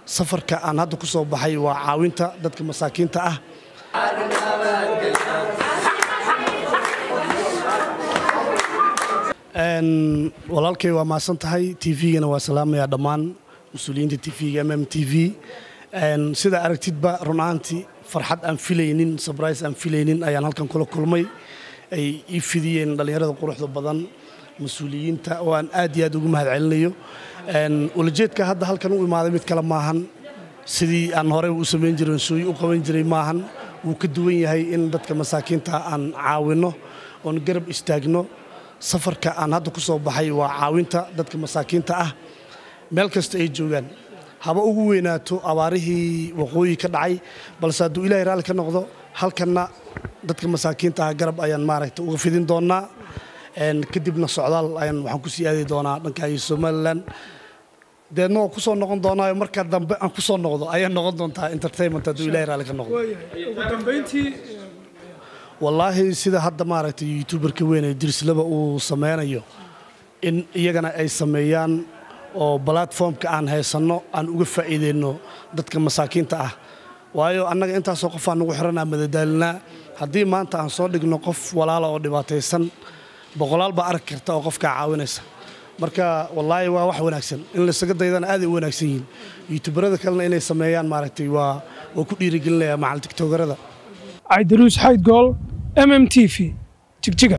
safarka aan hadda ku soo baxay waa caawinta dadka masaakiinta ah walaalkay waa maasan tahay tvgana waa salaamayaa dhammaan mas-uuliyiinta tvga mm t v sida aragtidba run ahaantii farxad aan filaynin sabrise aan filaynin ayaan halkan kula kulmay ay ii fidiyeen dhallinyarada quruxda badan mas-uuliyiinta oo aan aad iyo aad ugu mahad celinayo ulajeedka hadda halkan u imaaday mid kale maahan sidii aan horey u samayn jiray sooyi u qaban jiray maahan wuu ka duwan yahay in dadka masaakiinta aan caawinno oon garab istaagno safarka aan hadda ku soo baxay waa caawinta dadka masaakiinta ah meel kasta ay joogaan haba ugu weynaato abaarihii waqooyi ka dhacay balse hadduu ilaahay raalli ka noqdo halkanna dadka masaakiinta ah garab ayaan maaragta uga fidin doonaa kadibna socdaal ayaan waxaan ku sii aadi doonaa dhankaayo somalilan deedna waa ku soo noqon doonaayo markaa dambe aan ku soo noqdo ayaa noqon doontaa entertainment hadduu ilahay raalli ka noqdo wallaahi sida hadda maaragtay youtuberka weyn ee dirslaba uu sameynayo in iyagana ay sameeyaan oo balatformka aan haysanno aan uga faa'iideyno dadka masaakiinta ah waayo annaga intaasoo qof aan nugu xiranaa madadaalinaa haddii maanta aan soo dhigno qof walaala oo dhibaataysan boqolaal baa arki karta oo qofkaa caawinaysa marka wallaahi waa wax wanaagsan in laysaga daydana aaday u wanaagsan yihiin youtuberada kalena inay sameeyaan maaragtay waa waa ku dhiirigelinaya macal tiktogarada cabdiruus xayd gool mm t v jigjiga